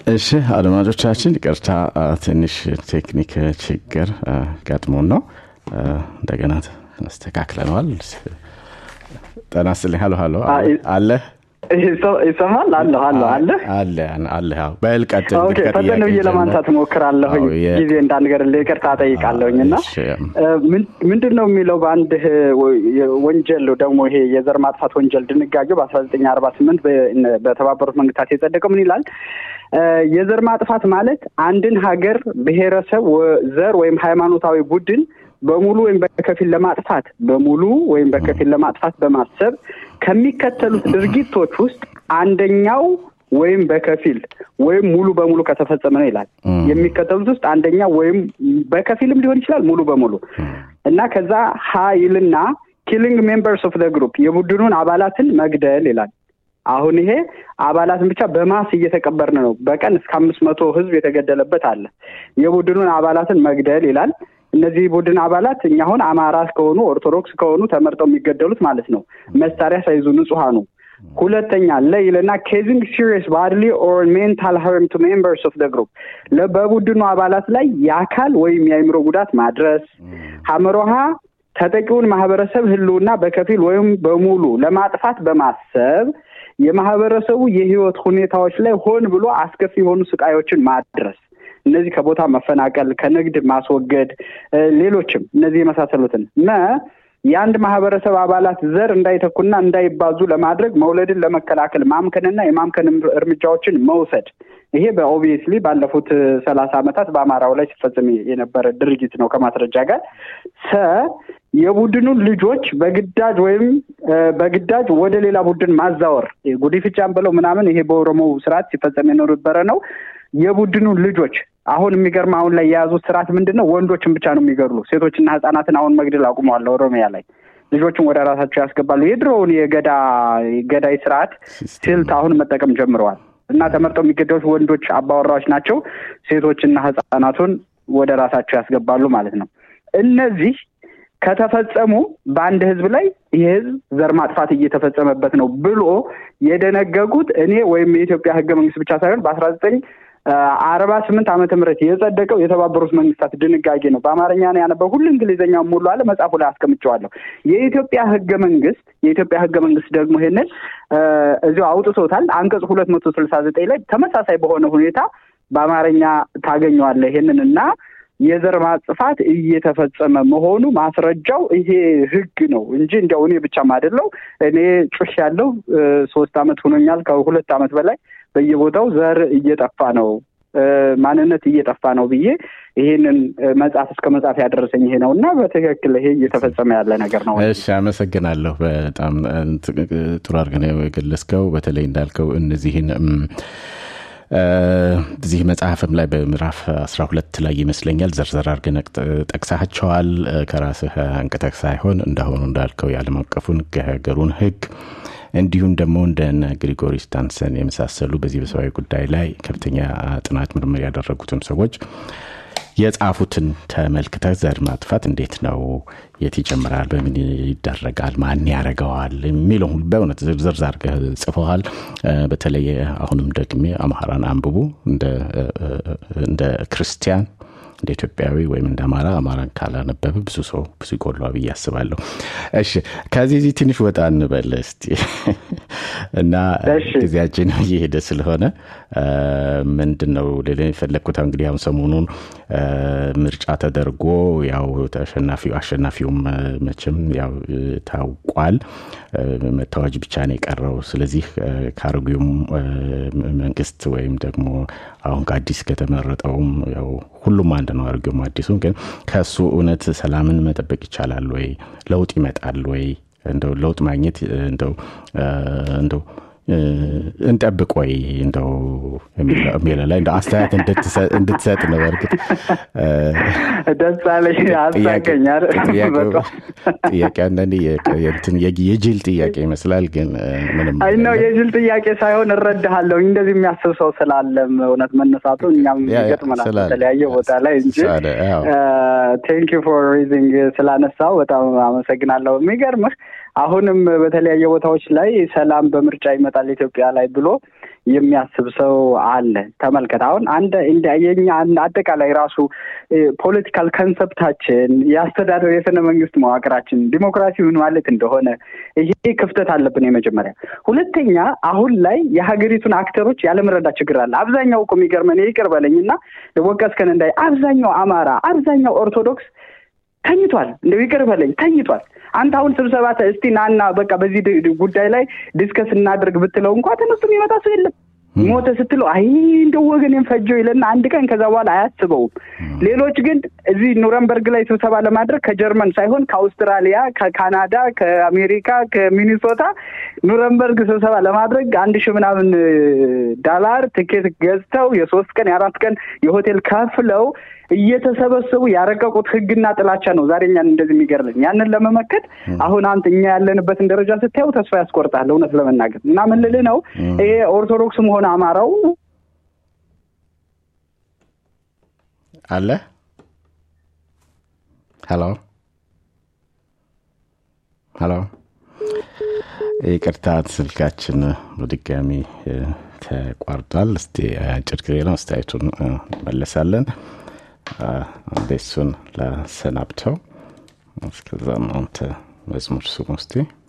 እሺ አድማጮቻችን ይቅርታ ትንሽ ቴክኒክ ችግር ገጥሞን ነው እንደገና አስተካክለነዋል ጠና ስልኝ ሀሎ ሀሎ አለ ይሰማል አለሁ አለሁ አለ አለ አለ በል ቀጥል ፈጠን ብዬ ለማንሳት ሞክራለሁኝ ጊዜ እንዳንገርልህ ይቅርታ ጠይቃለሁኝ እና ምንድን ነው የሚለው በአንድ ወንጀል ደግሞ ይሄ የዘር ማጥፋት ወንጀል ድንጋጌው በአስራ ዘጠኝ አርባ ስምንት በተባበሩት መንግስታት የጸደቀው ምን ይላል የዘር ማጥፋት ማለት አንድን ሀገር ብሔረሰብ ዘር ወይም ሃይማኖታዊ ቡድን በሙሉ ወይም በከፊል ለማጥፋት በሙሉ ወይም በከፊል ለማጥፋት በማሰብ ከሚከተሉት ድርጊቶች ውስጥ አንደኛው ወይም በከፊል ወይም ሙሉ በሙሉ ከተፈጸመ ነው ይላል። የሚከተሉት ውስጥ አንደኛው ወይም በከፊልም ሊሆን ይችላል ሙሉ በሙሉ እና ከዛ ሀይልና ኪሊንግ ሜምበርስ ኦፍ ደ ግሩፕ የቡድኑን አባላትን መግደል ይላል። አሁን ይሄ አባላትን ብቻ በማስ እየተቀበርን ነው። በቀን እስከ አምስት መቶ ህዝብ የተገደለበት አለ። የቡድኑን አባላትን መግደል ይላል። እነዚህ ቡድን አባላት እኛ አሁን አማራ ከሆኑ ኦርቶዶክስ ከሆኑ ተመርጠው የሚገደሉት ማለት ነው። መሳሪያ ሳይዙ ንጹሐኑ። ሁለተኛ ለይልና ኬዚንግ ሲሪየስ ባድሊ ኦር ሜንታል ሀርም ቱ ሜምበርስ ኦፍ ደ ግሩፕ በቡድኑ አባላት ላይ የአካል ወይም የአእምሮ ጉዳት ማድረስ። ሀመሮሃ ተጠቂውን ማህበረሰብ ህልውና በከፊል ወይም በሙሉ ለማጥፋት በማሰብ የማህበረሰቡ የህይወት ሁኔታዎች ላይ ሆን ብሎ አስከፊ የሆኑ ስቃዮችን ማድረስ እነዚህ ከቦታ መፈናቀል፣ ከንግድ ማስወገድ፣ ሌሎችም እነዚህ የመሳሰሉትን መ የአንድ ማህበረሰብ አባላት ዘር እንዳይተኩና እንዳይባዙ ለማድረግ መውለድን ለመከላከል ማምከንና የማምከን እርምጃዎችን መውሰድ። ይሄ በኦብቪየስሊ ባለፉት ሰላሳ ዓመታት በአማራው ላይ ሲፈጽም የነበረ ድርጊት ነው ከማስረጃ ጋር። ሰ የቡድኑን ልጆች በግዳጅ ወይም በግዳጅ ወደ ሌላ ቡድን ማዛወር ጉዲፍቻን ብለው ምናምን ይሄ በኦሮሞ ስርዓት ሲፈጸም የነበረ ነው። የቡድኑን ልጆች አሁን የሚገርም አሁን ላይ የያዙት ስርዓት ምንድን ነው? ወንዶችን ብቻ ነው የሚገድሉ። ሴቶችና ህጻናትን አሁን መግደል አቁመዋል። ኦሮሚያ ላይ ልጆችን ወደ ራሳቸው ያስገባሉ። የድሮውን የገዳ ገዳይ ስርዓት ስልት አሁን መጠቀም ጀምረዋል። እና ተመርጠው የሚገደሉት ወንዶች አባወራዎች ናቸው። ሴቶችና ህጻናቱን ወደ ራሳቸው ያስገባሉ ማለት ነው። እነዚህ ከተፈጸሙ በአንድ ህዝብ ላይ ይህ ህዝብ ዘር ማጥፋት እየተፈጸመበት ነው ብሎ የደነገጉት እኔ ወይም የኢትዮጵያ ህገ መንግስት ብቻ ሳይሆን በአስራ ዘጠኝ አርባ ስምንት ዓመተ ምህረት የጸደቀው የተባበሩት መንግስታት ድንጋጌ ነው። በአማርኛ ነው ያነበው። ሁሉ እንግሊዝኛ ሙሉ አለ መጽሐፉ ላይ አስቀምጨዋለሁ። የኢትዮጵያ ህገ መንግስት የኢትዮጵያ ህገ መንግስት ደግሞ ይሄንን እዚሁ አውጥቶታል። አንቀጽ ሁለት መቶ ስልሳ ዘጠኝ ላይ ተመሳሳይ በሆነ ሁኔታ በአማርኛ ታገኘዋለህ ይሄንን እና የዘር ማጥፋት እየተፈጸመ መሆኑ ማስረጃው ይሄ ህግ ነው እንጂ እንዲያው እኔ ብቻም አይደለው። እኔ ጩሽ ያለው ሶስት አመት ሆኖኛል። ከሁለት አመት በላይ በየቦታው ዘር እየጠፋ ነው፣ ማንነት እየጠፋ ነው ብዬ ይሄንን መጽሐፍ እስከ መጽሐፍ ያደረሰኝ ይሄ ነው እና በትክክል ይሄ እየተፈጸመ ያለ ነገር ነው። እሺ፣ አመሰግናለሁ። በጣም ጥሩ አድርገህ ነው የገለጽከው። በተለይ እንዳልከው እነዚህን እዚህ መጽሐፍም ላይ በምዕራፍ 12 ላይ ይመስለኛል ዘርዘር አድርገን ጠቅሳቸዋል። ከራስህ አንቅተህ ሳይሆን እንዳሆኑ እንዳልከው የዓለም አቀፉን የሀገሩን ህግ እንዲሁም ደግሞ እንደነ ግሪጎሪ ስታንሰን የመሳሰሉ በዚህ በሰብአዊ ጉዳይ ላይ ከፍተኛ ጥናት ምርምር ያደረጉትን ሰዎች የጻፉትን ተመልክተህ ዘር ማጥፋት እንዴት ነው? የት ይጀምራል? በምን ይደረጋል? ማን ያደረገዋል? የሚለው በእውነት ዝርዝር አድርገህ ጽፈዋል። በተለይ አሁንም ደግሜ አምሃራን አንብቡ እንደ ክርስቲያን እንደ ኢትዮጵያዊ ወይም እንደ አማራ አማራን ካላነበበ ብዙ ሰው ብዙ ይጎሏ ብዬ አስባለሁ። እሺ ከዚህ ዚህ ትንሽ ወጣ እንበል እስቲ እና ጊዜያችን እየሄደ ስለሆነ ምንድን ነው ሌላ የፈለግኩት እንግዲህ አሁን ሰሞኑን ምርጫ ተደርጎ ያው ተሸናፊው አሸናፊውም መቼም ያው ታውቋል። መታወጅ ብቻ ነው የቀረው። ስለዚህ ከአሮጌውም መንግስት ወይም ደግሞ አሁን ከአዲስ ከተመረጠውም ያው ሁሉም አንድ ነው። አሮጌውም አዲሱም ግን ከእሱ እውነት ሰላምን መጠበቅ ይቻላል ወይ? ለውጥ ይመጣል ወይ? እንደው ለውጥ ማግኘት እንደው እንደው እንጠብቅ ወይ እንደው የሚለው ላይ እንደው አስተያየት እንድትሰጥ ነው። በእርግጥ ደስ አለኝ፣ አሳቀኛል። ጥያቄ አንዳንዴ የጅል ጥያቄ ይመስላል፣ ግን ምንም አይ ነው የጅል ጥያቄ ሳይሆን እረዳሃለሁ። እንደዚህ የሚያስብ ሰው ስላለም እውነት መነሳቱ እኛም ይገጥመናል በተለያየ ቦታ ላይ እንጂ ቴንክ ዩ ፎር ሪዚንግ ስላነሳው በጣም አመሰግናለሁ። የሚገርምህ አሁንም በተለያየ ቦታዎች ላይ ሰላም በምርጫ ይመጣል ኢትዮጵያ ላይ ብሎ የሚያስብ ሰው አለ። ተመልከት አሁን አንድ የኛ አጠቃላይ ራሱ ፖለቲካል ከንሰፕታችን የአስተዳደር የስነ መንግስት መዋቅራችን ዲሞክራሲ ምን ማለት እንደሆነ ይሄ ክፍተት አለብን። የመጀመሪያ ሁለተኛ፣ አሁን ላይ የሀገሪቱን አክተሮች ያለመረዳት ችግር አለ። አብዛኛው እኮ የሚገርመን ይቅር በለኝ እና ወቀስከን እንዳይ አብዛኛው አማራ፣ አብዛኛው ኦርቶዶክስ ተኝቷል። እንደው ይቅር በለኝ ተኝቷል። አንተ አሁን ስብሰባ እስቲ ናና በቃ በዚህ ጉዳይ ላይ ዲስከስ እናድርግ ብትለው እንኳ ተነስቶ የሚመጣ ሰው የለም። ሞተ ስትለው አይ እንደው ወገኔን ፈጀው ይለና አንድ ቀን ከዛ በኋላ አያስበውም። ሌሎች ግን እዚህ ኑረንበርግ ላይ ስብሰባ ለማድረግ ከጀርመን ሳይሆን ከአውስትራሊያ፣ ከካናዳ፣ ከአሜሪካ፣ ከሚኒሶታ ኑረንበርግ ስብሰባ ለማድረግ አንድ ሺህ ምናምን ዳላር ትኬት ገዝተው የሶስት ቀን የአራት ቀን የሆቴል ከፍለው እየተሰበሰቡ ያረቀቁት ህግና ጥላቻ ነው ዛሬ እኛን እንደዚህ የሚገርልን። ያንን ለመመከት አሁን አንተ እኛ ያለንበትን ደረጃ ስታየው ተስፋ ያስቆርጣል። እውነት ለመናገር እና ምን ልልህ ነው ይሄ ኦርቶዶክስም ሆነ አማራው አለ ሄሎ ሄሎ፣ ይቅርታ ስልካችን በድጋሚ ተቋርጧል። እስቲ አጭር ጊዜ ነው፣ አስተያየቱን እንመለሳለን። እሱን ላሰናብተው። እስከዛም አንተ መዝሙር ስሙ እስቲ